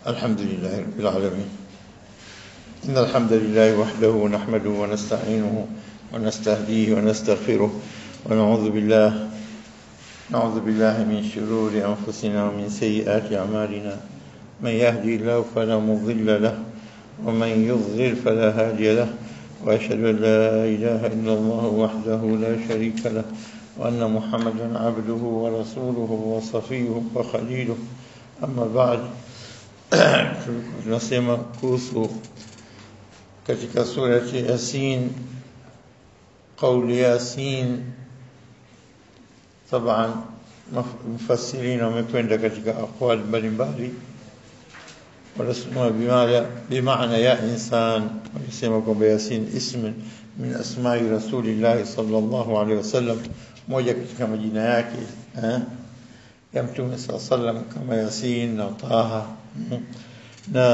الحمد لله رب العالمين إن الحمد لله وحده نحمده ونستعينه ونستهديه ونستغفره ونعوذ بالله نعوذ بالله من شرور أنفسنا ومن سيئات أعمالنا من يهدي الله فلا مضل له ومن يضلل فلا هادي له وأشهد أن لا إله إلا الله وحده لا شريك له وأن محمدا عبده ورسوله وصفيه وخليله أما بعد tunasema kuhusu katika surati Yasin qauli Yasin طبعا مفسرين wamekwenda katika aqwal mbalimbali wanasema bimaana bimaana ya insan wanasema kwamba Yasin ism min asma'i rasulillah sallallahu alaihi wasallam moja katika majina yake eh ya mtume sallallahu alaihi wasallam kama Yasin na Taha na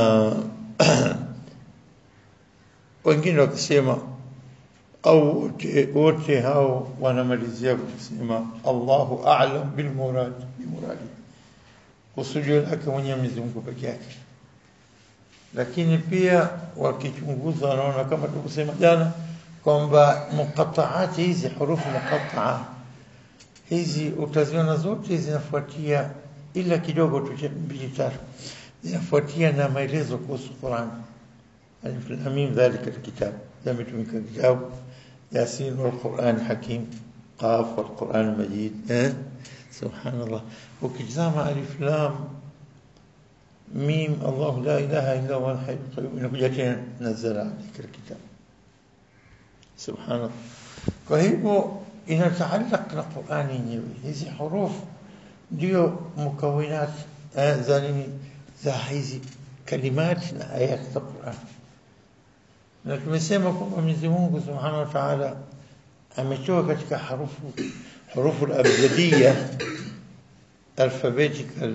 wengine wakisema au wote wote hao wanamalizia kusema Allahu a'lam bil murad bi muradi kusudio lake mwenyewe Mwenyezi Mungu peke yake lakini pia wakichunguza wanaona kama tukusema jana kwamba muqattaati hizi hurufu muqattaa hizi utaziona zote zinafuatia ila kidogo tu mbili tatu zinafuatia na maelezo kuhusu Qur'an alif lam mim dhalika alkitab yametumika kitabu yasin wal Qur'an hakim qaf wal Qur'an majid eh subhanallah ukitazama alif lam mim Allah la ilaha illa huwa al-hayy al-qayyum inakuja tena nazala alayka alkitab subhanallah kwa hivyo inataallaq na Qur'ani yenyewe hizi hurufu ndio mukawinat za nini za hizi kalimati na ayat za Qur'an na tumesema kwamba Mwenyezi Mungu Subhanahu wa Ta'ala ametoa katika harufu hurufu al-abjadiyya alphabetical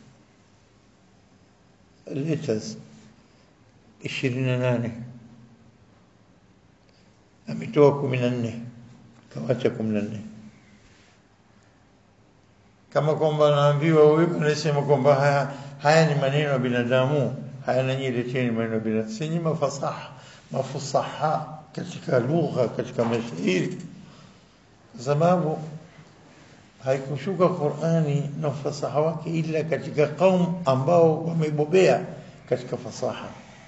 letters 28 ametoa 14 kawacha 14 kama kwamba naambiwa huyu anasema kwamba haya, haya ni maneno ya binadamu haya nanyi leteni maneno ya binadamu si mafasaha mafusaha katika lugha katika mashairi kwa sababu haikushuka Qur'ani na ufasaha wake ila katika kaum ambao wamebobea katika fasaha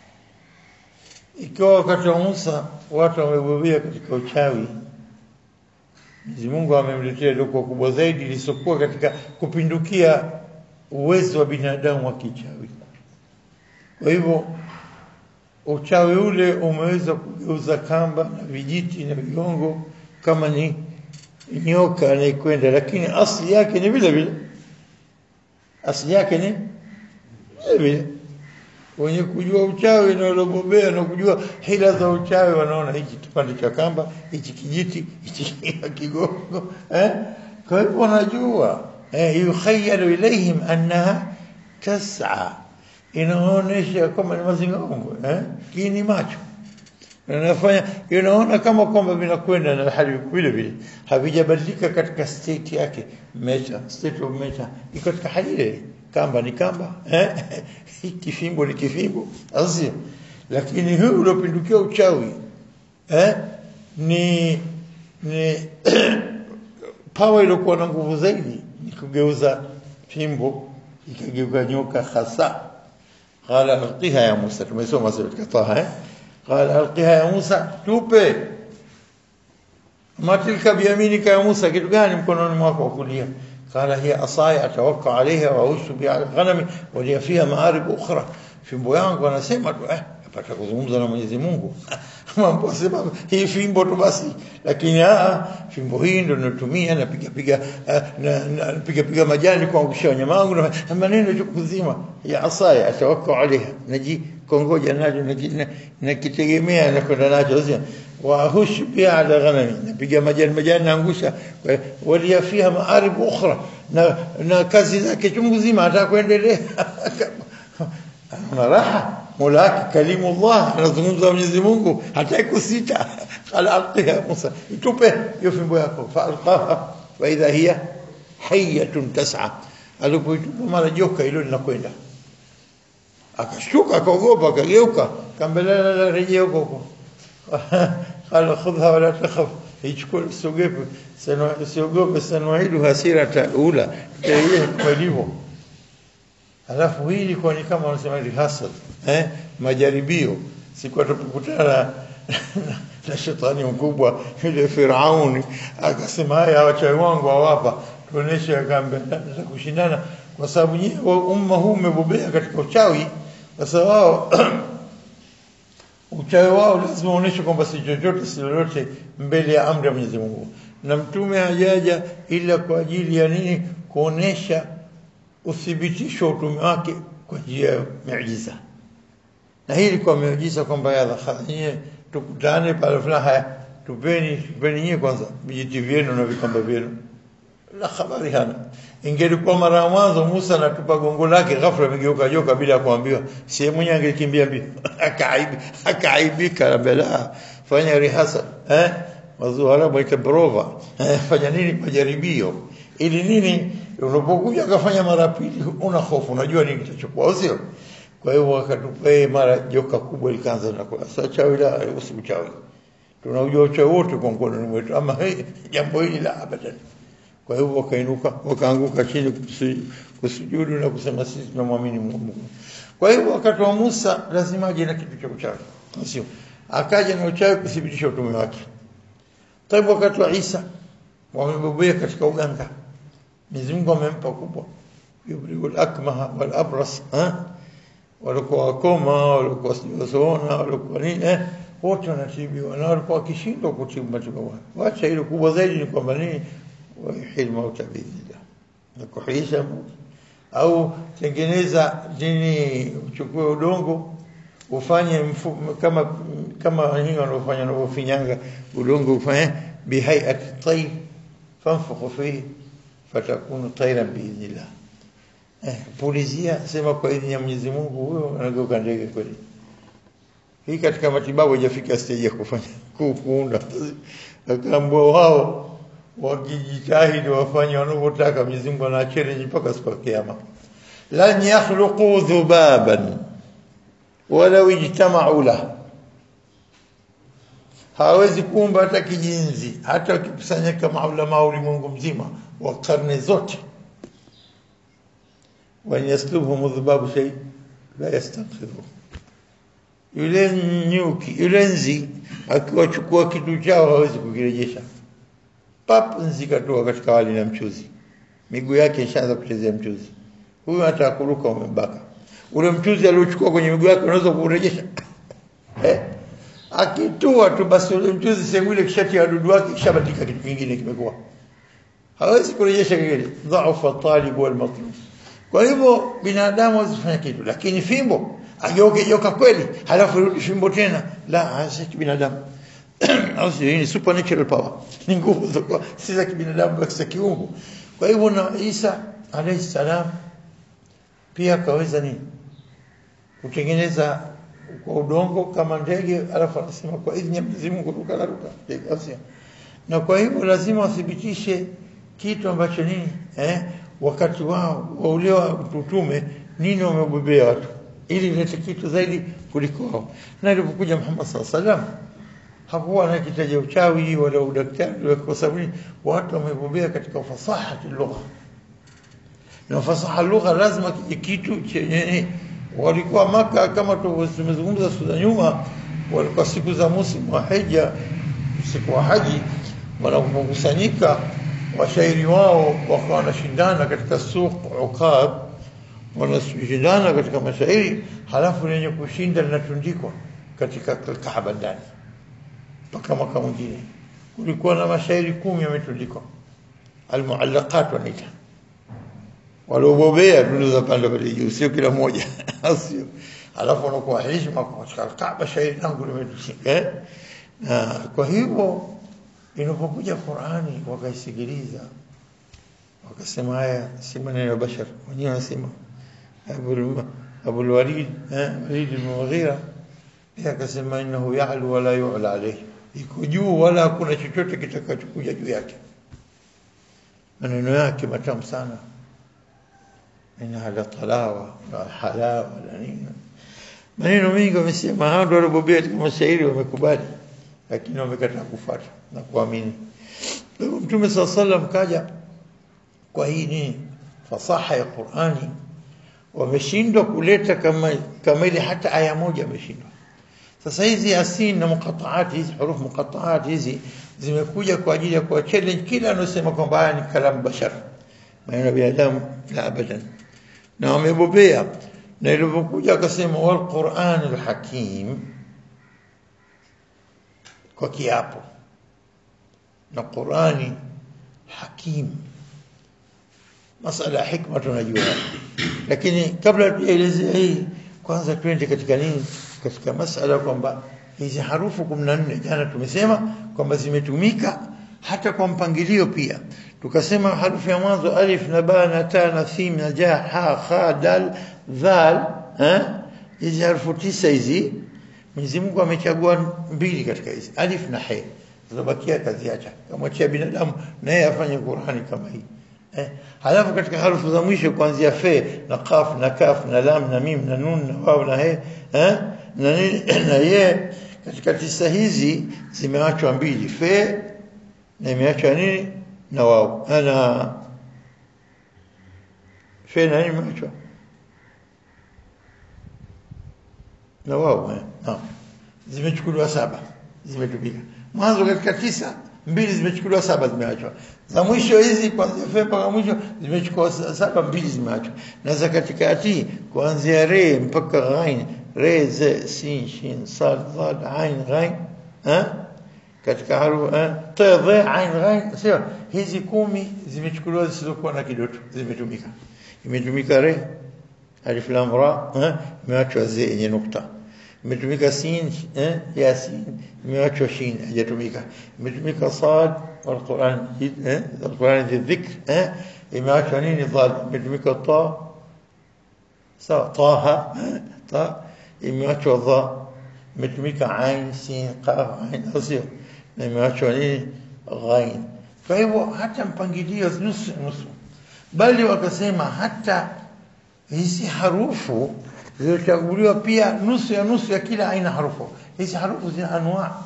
ikiwa wakati wa Musa watu wamebobea katika uchawi Mwenyezi Mungu amemletea doko kubwa zaidi lisokuwa katika kupindukia uwezo wa binadamu wa kichawi. Kwa hivyo uchawi ule umeweza kugeuza kamba na vijiti na vigongo kama ni nyoka anayekwenda, lakini asili yake ni vile vile, asili yake ni vile vile. Wenye kujua uchawi na waliobobea na kujua hila za uchawi wanaona hichi kipande cha kamba, hichi kijiti, hichi kigongo eh? Kwa hivyo wanajua eh, yukhayalu ilaihim annaha tas'a, inaonyesha kama ni mazingongo eh? Kini macho inafanya inaona kama kwamba vinakwenda na hali vile vile havijabadilika katika state yake mecha state of mecha iko katika hali ile kamba ni kamba eh kifimbo ni kifimbo azio lakini huyu uliopindukia uchawi eh ni ni power iliyokuwa na nguvu zaidi ni kugeuza fimbo ikageuka nyoka hasa qala alqiha ya Musa tumesoma sasa katika Taha eh qala alqiha ya Musa tupe matilka biyaminika ya Musa kitu gani mkononi mwako wa kulia قال هي عصاي اتوكا عليها واوش بها على الغنم ولي فيها مآرب اخرى fimbo yangu anasema tu eh napata kuzungumza na Mwenyezi Mungu mambo sema hii fimbo tu basi lakini ah fimbo hii ndio natumia napiga piga napiga piga majani kuangusha wanyama wangu na maneno tu kuzima ya asaya atawakka alaiha naji kongoja nacho nakitegemea na kwenda nacho sio واهش بها على غنمي napiga majani majani naangusha walia fiha maarib ukhra na na kazi zake chungu zima hata kuendelea ana raha mulaki kalimullah anazungumza Mwenyezi Mungu hataki kusita qala alqiha Musa itupe hiyo fimbo yako fa alqaha wa idha hiya hayatun tas'a alipoitupa mara joka hilo linakwenda akashtuka akaogopa akageuka kambelala la rejea huko huko qala khudha wala takhaf ichukue usiogope sana usiogope sanuidu hasira ula yeye kwa hivyo alafu hii ilikuwa ni kama wanasema rehearsal eh majaribio siku atakutana na shetani mkubwa yule Firauni akasema haya wachawi wangu hawapa tuoneshe akambe za kushindana kwa sababu nyinyi umma huu umebobea katika uchawi sasa wao uchawi wao lazima uoneshe kwamba si chochote si lolote mbele ya amri ya Mwenyezi Mungu na mtume hajaja ila kwa ajili ya nini kuonesha uthibitisho wa utume wake kwa njia ya miujiza na hii ilikuwa miujiza kwamba yalla nyie tukutane pale fulani haya tupeni tupeni nyie kwanza vijiti vyenu na vikamba vyenu la habari hana ingelikuwa mara ya mwanzo Musa anatupa gongo lake ghafla amegeuka joka bila kuambiwa sehemu mwenyewe angekimbia mbio akaibi akaibika bela fanya rihasa eh wazuhara mwaita prova eh, fanya nini majaribio ili nini unapokuja akafanya mara pili una hofu unajua nini kitachukua sio kwa hiyo wakatupa mara joka kubwa likaanza na kula sasa chawi la usichawi tunajua uchawi wote kwa mkono wetu ama hey, jambo hili la abadan kwa hiyo wakainuka wakaanguka chini kusujudu na kusema sisi tunamwamini Mungu kwa hiyo wakati wa Musa lazima aje na kitu cha uchawi sio akaja na uchawi kuthibitisha utume wake Taibu wakati wa Isa wamebobea katika uganga Mwenyezi Mungu amempa kubwa yubriul akmaha wal abras ha walikuwa wakoma walikuwa wasioona walikuwa nini eh wote wanatibiwa na walikuwa wakishindwa kutibu matibabu wacha ile kubwa zaidi ni kwamba nini wahil mauta biidhnillah na kuhisha au tengeneza nini uchukue udongo ufanye mfu, kama kama hii wanaofanya wanavyofinyanga udongo ufanye bihayat tayr fanfukhu fihi fatakunu tayran biidhnillah eh, pulizia sema kwa idhini ya Mwenyezi Mungu huyo anageuka ndege kweli hii katika matibabu haijafika stage ya kufanya kuunda akaambwa wao wakijitahidi wafanye wanavyotaka Mwenyezi Mungu ana challenge mpaka siku ya kiyama lan yakhluqu dhubaban wala ijtama'u la hawezi kuumba hata kijinzi hata wakikusanyika maulama wa ulimwengu mzima wa karne zote wa yaslubhum dhubabu shay la yastanqidhu yule nyuki yule nzi akiwachukua kitu chao hawezi kukirejesha pap nzi katoa katika wali na mchuzi miguu yake ishaanza kuchezea mchuzi huyu hata kuruka umembaka ule mchuzi aliochukua kwenye miguu yake unaweza kurejesha eh akitua tu basi ule mchuzi sehemu ile kishati ya wadudu wake kishabatika kitu kingine kimekuwa hawezi kurejesha kile dhaifa talib wal matlub kwa hivyo binadamu asifanya kitu lakini fimbo ageuke joka kweli halafu rudi fimbo tena la hasa binadamu au sio ni supernatural power ni nguvu za si za kibinadamu bali za kiungu kwa hivyo na Isa alayhi salam pia kaweza nini kutengeneza kwa udongo kama ndege alafu anasema kwa idhini ya Mwenyezi Mungu ruka na ruka ndege asia na kwa hivyo lazima wathibitishe kitu ambacho nini eh wakati wao waulewa utume nini wamebobea watu ili ilete kitu zaidi kuliko wao na ilipokuja Muhammad sallallahu alaihi wasallam hakuwa anakitaja uchawi wala udaktari kwa sababu watu wamebobea katika fasaha lugha na fasaha lugha lazima kije kitu chenye walikuwa maka kama tumezungumza siku za nyuma walikuwa siku za musimu wa hija siku wa haji wanapokusanyika washairi wao wakawa wanashindana katika suq ukab wanashindana katika mashairi halafu lenye kushinda linatundikwa katika Kaaba ndani mpaka mwaka mwingine kulikuwa na mashairi kumi yametundikwa almuallaqat wanaita waliobobea dudu za pande pale juu sio kila mmoja sio alafu wanakuwa heshima kwa katika Kaaba shairi langu limetushika eh na kwa hivyo inapokuja Qur'ani wakaisikiliza wakasema haya si maneno ya bashar wenyewe wanasema Abu al-Walid eh Walid al-Mughira pia akasema innahu ya'lu wala yu'la alayhi iko juu wala hakuna chochote kitakachokuja juu yake maneno yake matamu sana ina hala talawa na halawa na nini maneno mengi wamesema hao ndio waliobobea katika mashairi wamekubali lakini wamekataa kufuata na kuamini kwa hivyo mtume saa sallam kaja kwa hii nini fasaha ya Qur'ani wameshindwa kuleta kama kama ile hata aya moja wameshindwa sasa hizi asin na muqataat hizi huruf muqataat hizi zimekuja kwa ajili ya kuwa challenge kila anasema kwamba haya ni kalamu bashar maneno ya binadamu la abadan na wamebobea na ilipokuja akasema wal Qur'anul Hakim kwa kiapo na Qur'ani hakim masala ya hikma tunajua lakini kabla tuelezea hii kwanza twende katika nini katika masala kwamba hizi harufu 14 jana tumesema kwamba zimetumika hata kwa mpangilio pia tukasema harufu ya mwanzo alif na ba na ta na thim na ja ha kha dal dhal eh hizi harufu tisa hizi Mwenyezi Mungu amechagua mbili katika hizi alif na he zizobakia kaziacha kamwachia binadamu na yeye afanye Qur'ani kama hii eh halafu katika harufu za mwisho kuanzia fe na qaf na kaf na lam na mim na nun na waw na he eh na nini na ye katika tisa hizi zimeachwa mbili fe na imeachwa nini na waw ana fe na nini imeachwa na wao eh naam zimechukuliwa saba zimetumika mwanzo katika tisa mbili zimechukuliwa saba zimeachwa za mwisho hizi kuanzia fe mpaka mwisho zimechukua saba mbili zimeachwa na za katikati kuanzia re mpaka ghain re ze sin shin sad dad ain ghain eh katika haru eh ta dha ain ghain sio hizi kumi zimechukuliwa zisizokuwa na kidoto zimetumika imetumika re alif lam ra eh imeachwa ze yenye nukta imetumika sin eh yasin imeachwa shin hajatumika imetumika sad والقران eh القران الذكر eh imeachwa nini dhal imetumika ta sawa taha ta imeachwa dha imetumika ain sin qaf ain asio na imeachwa nini ghain kwa hivyo hata mpangilio nusu nusu bali wakasema hata hizi harufu zilizochaguliwa pia nusu ya nusu ya kila aina harufu hizi harufu zina anwa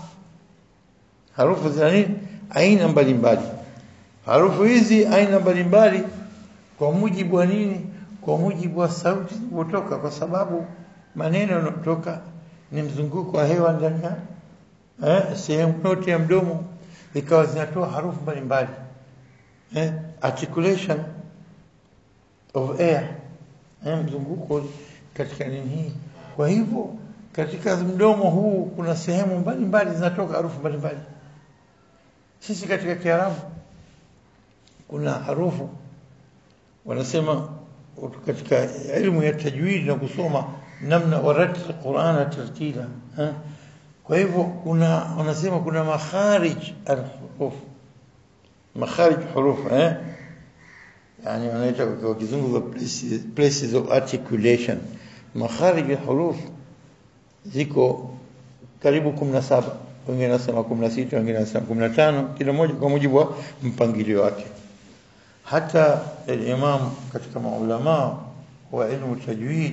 harufu zina nini aina mbalimbali harufu hizi aina mbalimbali kwa mujibu wa nini kwa mujibu wa sauti zinazotoka kwa sababu maneno yanayotoka ni mzunguko wa hewa ndani ya eh sehemu yote ya mdomo ikawa zinatoa harufu mbalimbali eh articulation of air eh mzunguko katika nini hii kwa hivyo katika mdomo huu kuna sehemu mbalimbali zinatoka harufu mbalimbali sisi katika kiarabu kuna harufu wanasema katika elimu ya tajwid na kusoma namna waratil qur'ana tartila eh? kwa hivyo kuna wanasema kuna makharij alhuruf makharij huruf eh yani wanaita kwa kizungu places, places of articulation makharij alhuruf ziko karibu 17 wengine nasema 16 wengine nasema 15 kila moja kwa mujibu wa mpangilio wake hata al-imam katika maulama wa ilmu tajwid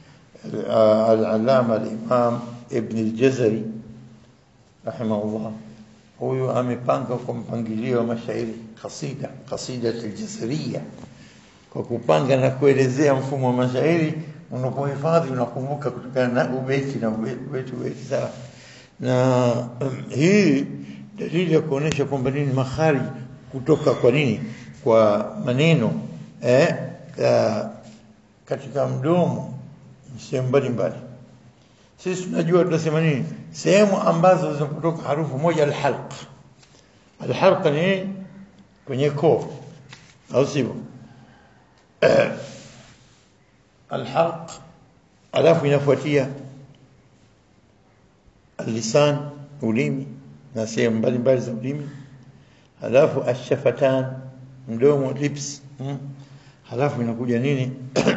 al-allama al-imam ibn al-jazari rahimahullah huyu amepanga kwa mpangilio wa mashairi kasida kasida al-jazariya kwa kupanga na kuelezea mfumo wa mashairi unapohifadhi unakumbuka kutokana na ubeti na ubeti ubeti sawa na um, hii dalili ya kuonesha kwamba nini makharij kutoka kwa nini kwa maneno eh, uh, katika mdomo sehemu mbalimbali sisi tunajua tunasema nini sehemu ambazo zinapotoka harufu moja alhalq alhalq ni kwenye koo au sivyo alhalq alafu inafuatia اللسان ulimi na sehemu mbalimbali za ulimi halafu ashafatan mdomo lips hmm. halafu inakuja nini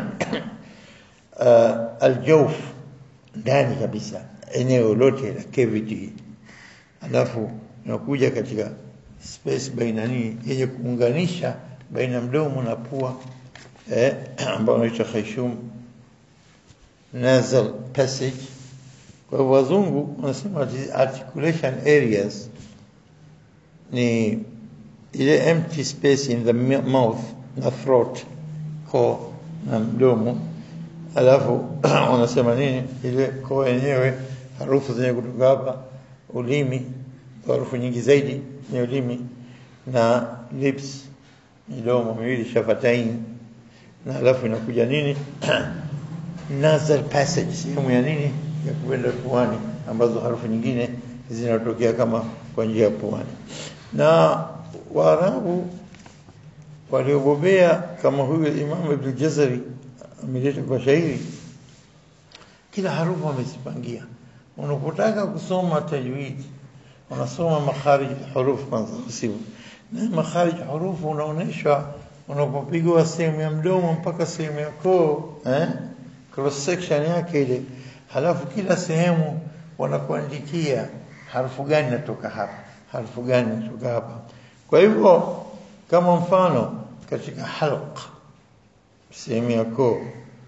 uh, aljawf ndani kabisa eneo lote la cavity halafu inakuja katika space baina nini yenye kuunganisha baina mdomo na pua eh, ambao unaitwa khayshum nasal passage. Kwa hivyo wazungu wanasema ati articulation areas ni ile empty space in the mi- mouth na throat, koo na mdomo, alafu wanasema nini, ile koo yenyewe, harufu zenye kutoka hapa, ulimi, harufu nyingi zaidi ni ulimi na lips, midomo miwili, shafatain, na alafu inakuja nini nasal passage, sehemu ya nini ya kwenda puani, ambazo harufu nyingine zinatokea kama kwa njia ya puani. Na Waarabu waliobobea kama huyu Imam Ibn Jazari ameleta kwa shairi, kila harufu wamezipangia. Unapotaka kusoma tajwid, unasoma makharij huruf kwanza, usibu na makharij huruf unaonyeshwa unapopigwa sehemu ya mdomo mpaka sehemu ya koo eh? cross section yake ile, halafu kila sehemu wanakuandikia harufu gani natoka hapa, harufu gani natoka hapa. Kwa hivyo kama mfano katika halq, sehemu ya koo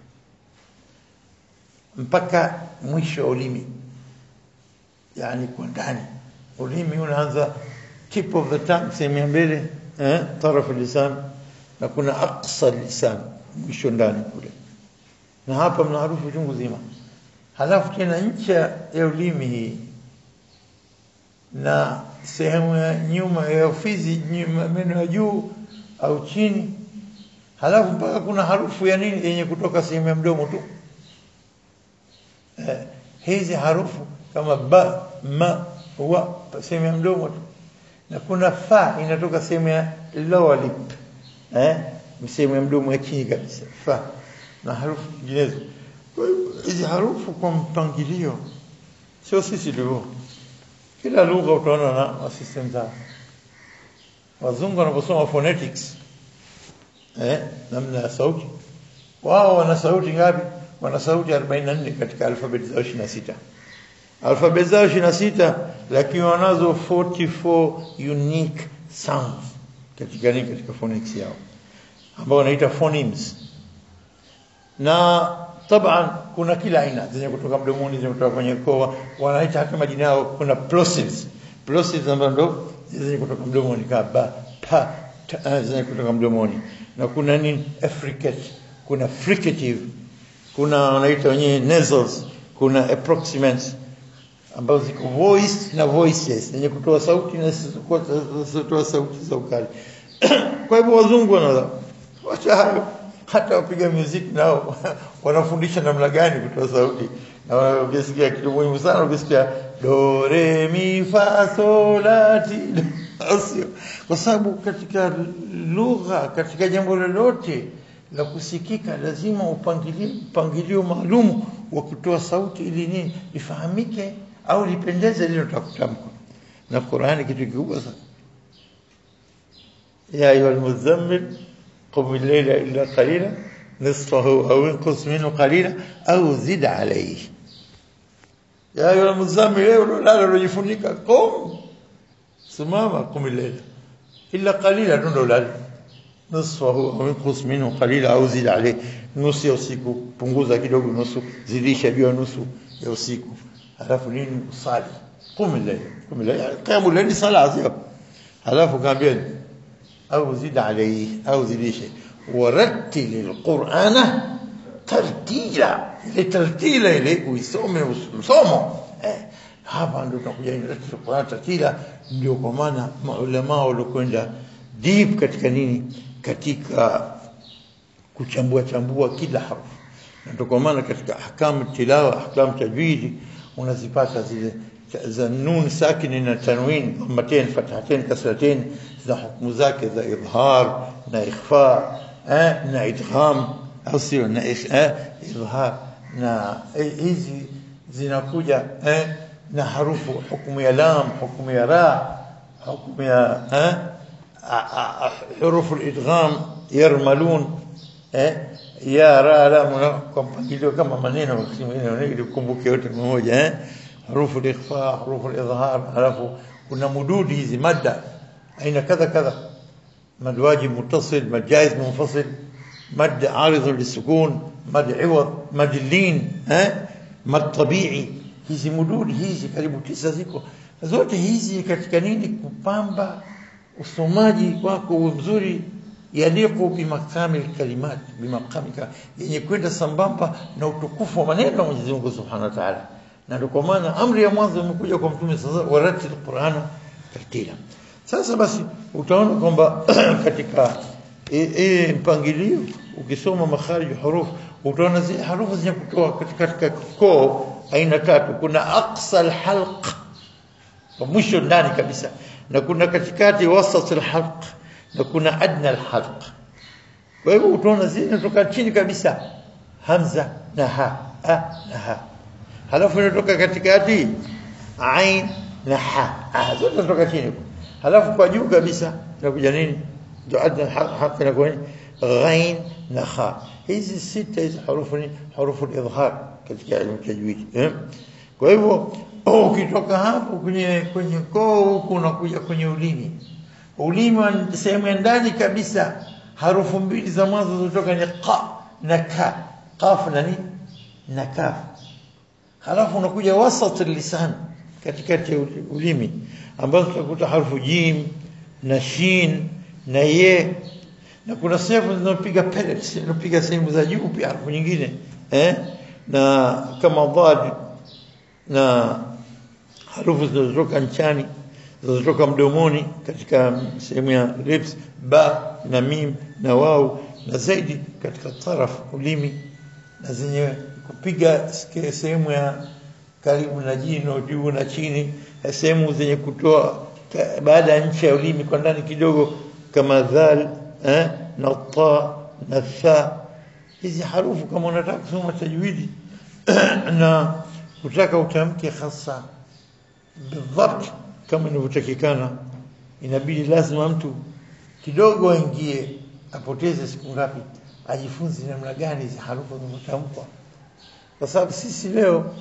mpaka mwisho wa ulimi, yani kwa ndani ulimi unaanza tip of the tongue, sehemu ya mbele eh, tarafu lisan, na kuna aqsa lisan, mwisho ndani kule na hapa mna harufu chungu zima. Halafu tena ncha ya ulimi hii na sehemu ya nyuma ya ufizi, nyuma meno ya juu au chini, halafu mpaka kuna harufu ya nini yenye kutoka sehemu ya mdomo tu. Eh, hizi harufu kama ba, ma, wa sehemu ya mdomo tu, na kuna fa inatoka sehemu ya lower lip, eh, sehemu ya mdomo ya chini kabisa, fa na harufu nyinginezo. Kwa hiyo hizi harufu kwa mpangilio, sio sisi tu, kila lugha utaona na system zao. Wazungu wanaposoma phonetics eh, namna ya sauti, wao wana sauti ngapi? Wana sauti 44 katika alfabeti zao 26 alfabeti zao 26 lakini wanazo 44 unique sounds katika nini, katika phonics yao ambao wanaita phonemes na taban kuna kila aina zenye kutoka mdomoni zenye kutoka kwenye koa, wanaita hata majina yao. Kuna plosives plosives ambazo ndo zenye kutoka mdomoni kama ba pa ta, zenye kutoka mdomoni, na kuna nini affricate, kuna fricative, kuna wanaita wenyewe nasals, kuna approximates ambazo ziko voice na voiceless zenye kutoa sauti na zisizotoa sauti za ukali. Kwa hivyo wazungu wana wacha hayo hata wapiga muziki nao wanafundisha namna gani kutoa sauti, na ukisikia kitu muhimu sana, ukisikia do re mi fa sol la ti sio, kwa sababu katika lugha, katika jambo lolote la kusikika lazima upangilie mpangilio maalum wa kutoa sauti ili nini lifahamike au lipendeze lile utakutamka. Na Qur'ani kitu kikubwa sana, ya ayuha almuzammil قم الليل إلا قليلا نصفه أو انقص منه قليلا أو زد عليه يا أيها المزمل لا لوjifunika قم simama قم الليل إلا قليلا ndo lala نصفه أو انقص منه قليلا أو زد عليه nusu ya usiku punguza kidogo nusu zidisha juu ya nusu ya usiku halafu nini usali قم الليل قم الليل قيام الليل صلاة sio halafu kaambieni أو زد عليه أو زديشه ورتل القرآن ترتيلا لترتيلا إليه ويسومه وسومه hapa ndo tunakuja Qur'an tartila. Ndio kwa maana maulama waliokwenda deep katika nini, katika kuchambua chambua kila harufu, na ndio kwa maana katika ahkamu tilawa, ahkamu tajwidi unazipata zile za nun sakini na tanwin dhammatain fathatain kasratain za hukumu zake za idhar na ikhfa eh, na idgham au sio na eh, idhar na eh, hizi zinakuja eh, na harufu hukumu ya lam hukumu ya ra hukumu ya eh, hurufu al-idgham yarmalun eh, ya ra lam kwa mpangilio kama maneno ili kumbuke yote mmoja eh حروف الإخفاء حروف الإظهار halafu kuna mududi hizi madda aina kadha kadha mad wajib muttasil mad jaiz munfasil مد عارض للسكون مد عوض مد اللين eh? mad tabii hizi mududi hizi karibu tisa ziko zote hizi katika nini kupamba usomaji wako mzuri yaliqu bimakamil kalimat bimakamika yenye kwenda sambamba na utukufu wa maneno ya Mwenyezi Mungu Subhanahu wa Ta'ala na ndio kwa maana amri ya mwanzo imekuja kwa mtume sasa waratil Qur'ana tartila sasa basi utaona kwamba katika hii mpangilio ukisoma makharij huruf utaona zile harufu zenye kutoa katika katika koo aina tatu kuna aqsa alhalq kwa mwisho ndani kabisa na kuna katikati wasat alhalq na kuna adna alhalq kwa hivyo utaona zile zinatoka chini kabisa hamza na ha a na ha halafu inatoka katikati ain na ha ah zote zinatoka chini halafu kwa juu kabisa inakuja nini ndio adna alhalq inakuwa ghain na kha hizi sita hizi harufu ni harufu idhhar katika elimu tajwidi eh? kwa hivyo ukitoka hapo kwenye kwenye koo huku unakuja kwenye ulimi ulimi sehemu ya ndani kabisa harufu mbili za mwanzo zilizotoka ni qa na ka qaf na ni na kaf halafu unakuja wasat lisan katikati ya ulimi ambazo tutakuta harufu jim na shin na ye na kuna sehemu zinapiga pellets zinapiga sehemu za juu pia harufu nyingine eh na kama dhad na harufu zinazotoka nchani zinazotoka mdomoni katika sehemu ya lips ba na mim na wau na zaidi katika taraf ulimi na zenye kupiga sehemu ya karibu na jino juu na chini sehemu zenye kutoa baada ya ncha ya ulimi kwa ndani kidogo kama dhal eh, na ta na tha hizi harufu kama unataka kusoma tajwidi na kutaka utamke hasa bidhabt kama inavyotakikana inabidi lazima mtu kidogo aingie apoteze siku ngapi ajifunze namna gani hizi harufu zinatamkwa kwa sababu sisi leo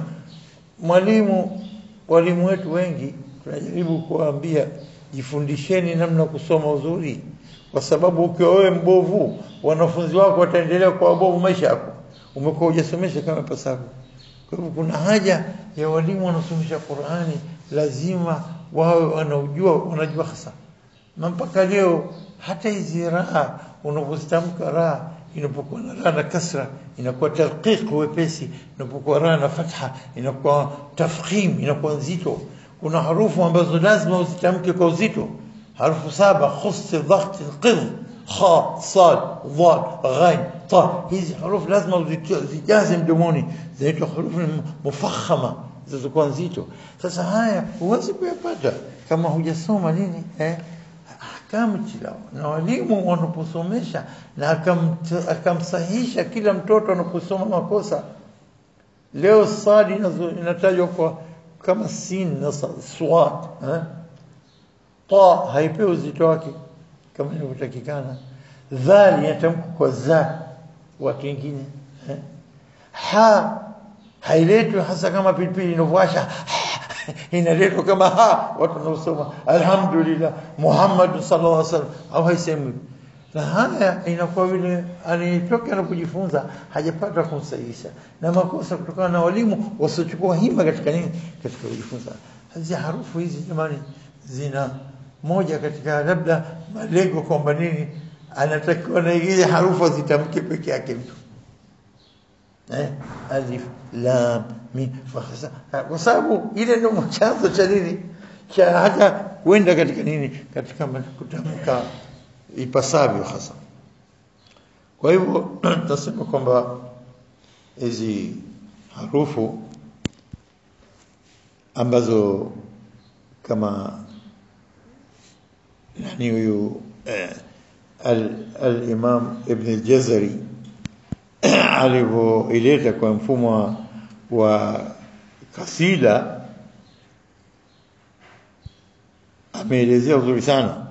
mwalimu walimu wetu wengi tunajaribu kuwaambia jifundisheni namna kusoma uzuri kwa sababu ukiwa wewe mbovu wanafunzi wako wataendelea kuwa wabovu maisha yako umekuwa hujasomesha kama pasavyo kwa hivyo kuna haja ya walimu wanaosomesha Qur'ani lazima wawe wanaujua wanajua hasa na mpaka leo hata hizi raha unapozitamka raha inapokuwa na raha na kasra inakuwa tarqiq wepesi inapokuwa raha na fatha inakuwa tafkhim inakuwa nzito kuna harufu ambazo lazima uzitamke kwa uzito harufu saba khus dhaght qid kha sad dhad ghain ta hizi harufu lazima uzijaze mdomoni zinaitwa harufu mufakhama zilizokuwa nzito sasa haya huwezi kuyapata kama hujasoma nini eh ahkamu tilawa na walimu wanaposomesha na akamsahisha kila mtoto anaposoma makosa leo sadi inatajwa kwa kama sin na swat eh ta haipewi uzito wake kama inavyotakikana dhali yatamka kwa za watu wengine eh? ha hailetwi hasa kama pilipili inavyowasha inaletwa kama ha watu wanaosoma alhamdulillah Muhammad sallallahu alaihi wasallam au haisemi na haya inakuwa vile anitoka na kujifunza hajapata kumsahihisha na makosa kutokana na walimu wasiochukua hima katika nini katika kujifunza hizi harufu hizi jamani zina moja katika labda malengo kwamba nini anatakiwa na ile harufu zitamke peke yake mtu eh alif lam mim kwa sababu ile ndio chanzo cha nini cha hata kwenda katika nini katika kutamka ipasavyo hasa kwa hivyo tutasema kwamba hizi harufu ambazo kama nani huyu al-Imam Ibn al-Jazari alivyoileta kwa mfumo wa kasida ameelezea uzuri sana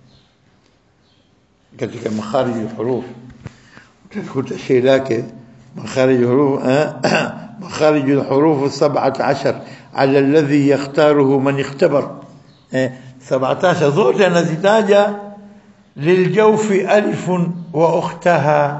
katika makharij al-huruf utakuta shay lake makharij al-huruf makharij al-huruf 17 على الذي يختاره من اختبر 17 zote anazitaja للجوف ألف وأختها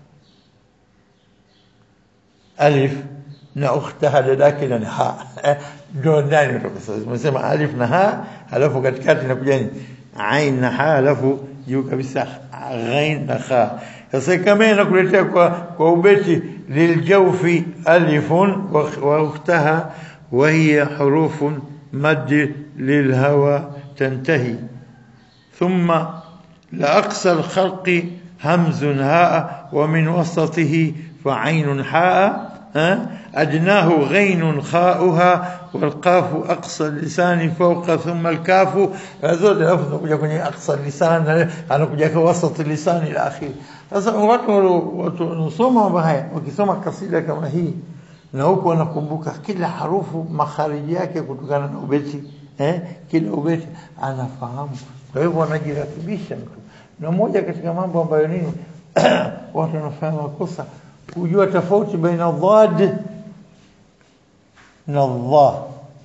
ألف na ukhtaha dadake na ha ndio ndani tumesema alif na ha halafu katikati inakuja ni ain na ha halafu juu kabisa ghain na kha sasa kama inakuletea kwa kwa ubeti liljawfi alifun wa ukhtaha wa hiya hurufun mad lilhawa tantahi thumma لأقصى الخلق همز هاء ومن وسطه فعين حاء أدناه غين خاؤها والقاف أقصى اللسان فوق ثم الكاف هذول لفظ kuja kwenye أقصى اللسان anakuja kwa وسط اللسان إلى آخره sasa watu wanasoma mambo haya wakisoma kasida kama hii na huku wanakumbuka kila harufu makhariji yake kutokana na ubeti eh, kila ubeti anafahamu kwa hivyo wanajirakibisha mtu na moja katika mambo ambayo nini watu wanafanya makosa kujua tofauti baina dhad na dha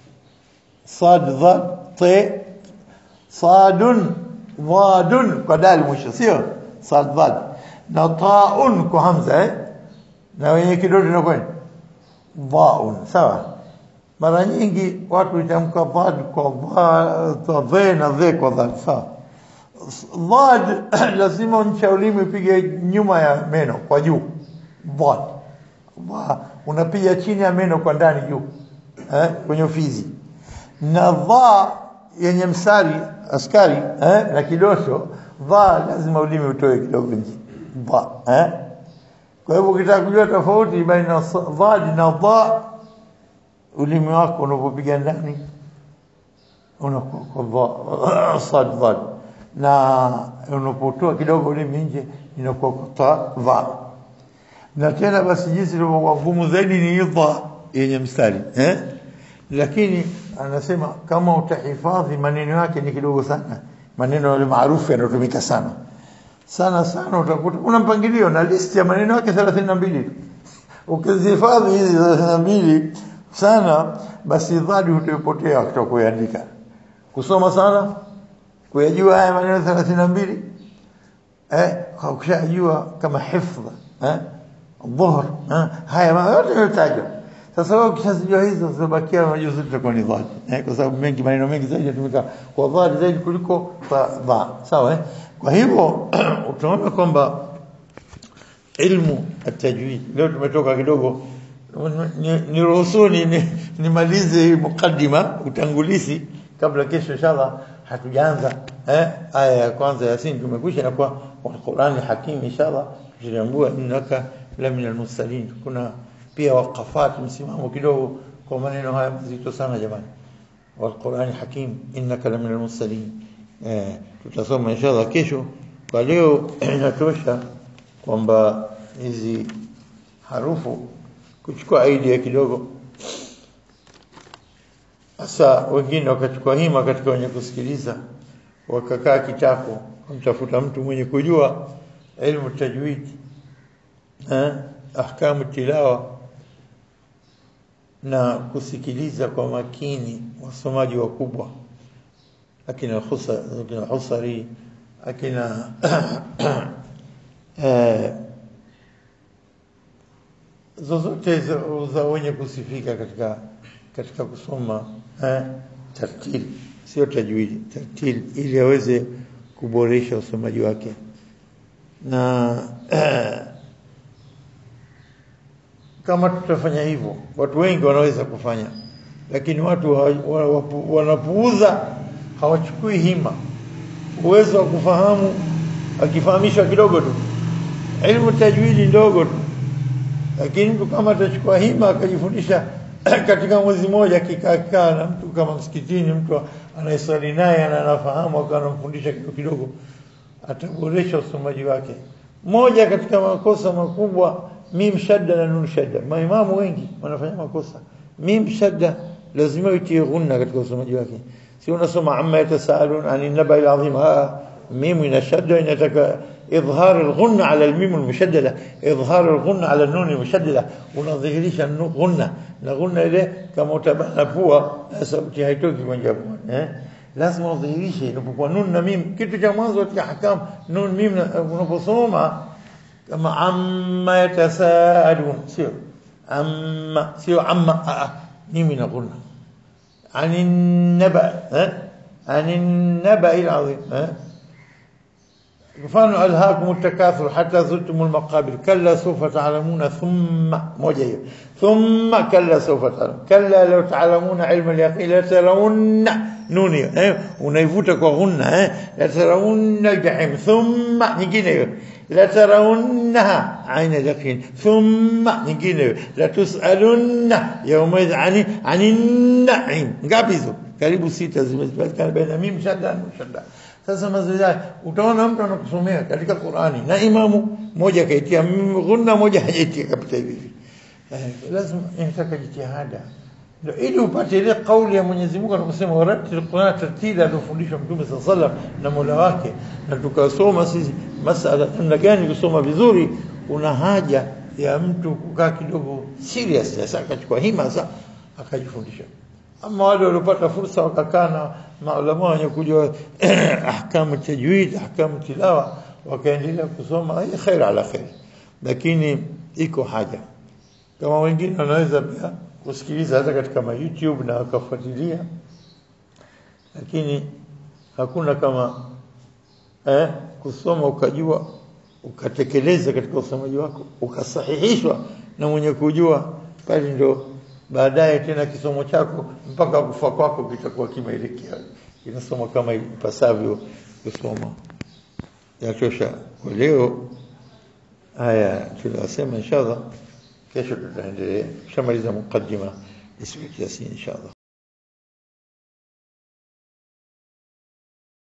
sad dhad t sadun dhadun kwa dal mwisho sio sad dhad na taun kwa hamza eh na wenye kidole na kwani dhaun sawa mara nyingi watu hutamka dhad kwa dha na dha kwa dhad sawa dhad lazima ncha ulimi upige nyuma ya meno kwa juu dhad unapiga chini ya meno kwa ndani juu eh, kwenye ufizi na dha yenye msari askari eh, na kidosho dha lazima ulimi utoe kidogo nje dha eh. kwa hivyo ukitaka kujua tofauti baina dhad na dha ulimi wako unapopiga ndani unakuwa kwa sad dhad na unapotoa kidogo ulimi nje inakuwa ta dha na tena basi jinsi ilivyokuwa ngumu zaidi ni idha yenye mstari eh? lakini anasema kama utahifadhi maneno yake ni kidogo sana maneno yale maarufu yanayotumika sana sana sana utakuta una mpangilio na listi ya maneno yake 32 ukizihifadhi hizi 32 sana basi dhadi utapotea kutokuandika kusoma sana kuyajua haya maneno 32 eh ukishajua kama hifdha eh dhuhr haya yote yanatajwa sasa wewe ukishazijua hizo zinabakia majuzu tutakuwa ni dhadi eh kwa sababu mengi maneno mengi zaidi yanatumika kwa dhadi zaidi kuliko kwa dha sawa eh kwa hivyo utaona kwamba ilmu at-tajwid leo tumetoka kidogo niruhusuni nimalize hii mukaddima utangulizi kabla kesho inshallah hatujaanza eh aya ya kwanza ya Yasin tumekwisha na kwa Qur'ani hakim inshallah tutambua innaka la min al-mursalin kuna pia waqafat msimamo kidogo kwa maneno haya mazito sana jamani wal-Qur'ani hakim innaka la min al-mursalin eh tutasoma inshallah kesho kwa leo inatosha kwamba hizi harufu kuchukua idea kidogo sasa wengine wakachukua hima katika wenye kusikiliza wakakaa kitako kumtafuta mtu mwenye kujua ilmu tajwid eh ahkamu tilawa na kusikiliza kwa makini wasomaji wakubwa akina khusa akina husari akina eh zozote za, za wenye kusifika katika katika kusoma eh, tartil sio tajwidi tartil ili aweze kuboresha usomaji wake na eh, kama tutafanya hivyo watu wengi wanaweza kufanya lakini watu wanapuuza hawachukui hima uwezo wa kufahamu akifahamishwa kidogo tu ilmu tajwidi ndogo tu lakini mtu kama atachukua hima akajifundisha katika mwezi mmoja akikaa na mtu kama msikitini mtu anayeswali naye anafahamu akawa anamfundisha kidogo kidogo ataboresha usomaji wake moja katika makosa makubwa mim shadda na nun shadda maimamu wengi wanafanya makosa mim shadda lazima itie ghunna katika usomaji wake si unasoma amma yatasaalun ani nabai alazim mim ina shadda inataka إظهار الغنة على الميم المشددة إظهار الغنة على النون المشددة ونظهريش الغنة نغنة إليه كما تبعنا فوا sauti haitoki kwenye pua eh lazima udhihirishe inapokuwa nun na mim kitu cha mwanzo katika ahkam nun mim na- unaposoma kama amma yatasaalun sio amma sio amma ah, ah, mimi na gunna عن النبأ ها؟ عن النبأ العظيم ها؟ mfano alhaakum التكاثر حتى زرتم المقابر كلا سوف تعلمون ثم moja hiyo ثم كلا سوف تعلمون كلا لو تعلمون علم اليقين لترون نون hiyo eh unaivuta kwa ghunna eh لترون الجحيم ثم nyingine hiyo لترونها عين اليقين ثم nyingine hiyo لتسألن يومئذ عن عن النعيم ngapi hizo karibu sita zimepatikana baina mim shadda na shadda sasa mazoezi haya utaona mtu anakusomea katika Qur'ani na imamu moja kaitia mm, ghunna moja hajaitia kapita hivi hivi eh, lazima inataka jitihada ndio ili upate ile kauli ya Mwenyezi Mungu anaposema waratil Qur'an tartila alofundishwa Mtume sallallahu alaihi wasallam na Mola wake na tukasoma sisi masala namna gani kusoma vizuri kuna haja ya mtu kukaa kidogo serious sasa akachukua hima sasa akajifundisha ama wale waliopata fursa wakakaa na maulama wenye kujua ahkamu tajwid ahkamu tilawa wakaendelea kusoma hii khair ala khair lakini iko haja kama wengine wanaweza pia kusikiliza hata katika ma YouTube na wakafuatilia lakini hakuna kama eh, kusoma ukajua ukatekeleza katika usomaji wako ukasahihishwa na mwenye kujua pale ndo baadaye tena kisomo chako mpaka kufa kwako kitakuwa kimeelekea kinasoma kama ipasavyo kusoma yatosha kwa leo haya tunasema inshallah kesho tutaendelea tushamaliza mukaddima ismu yasin inshallah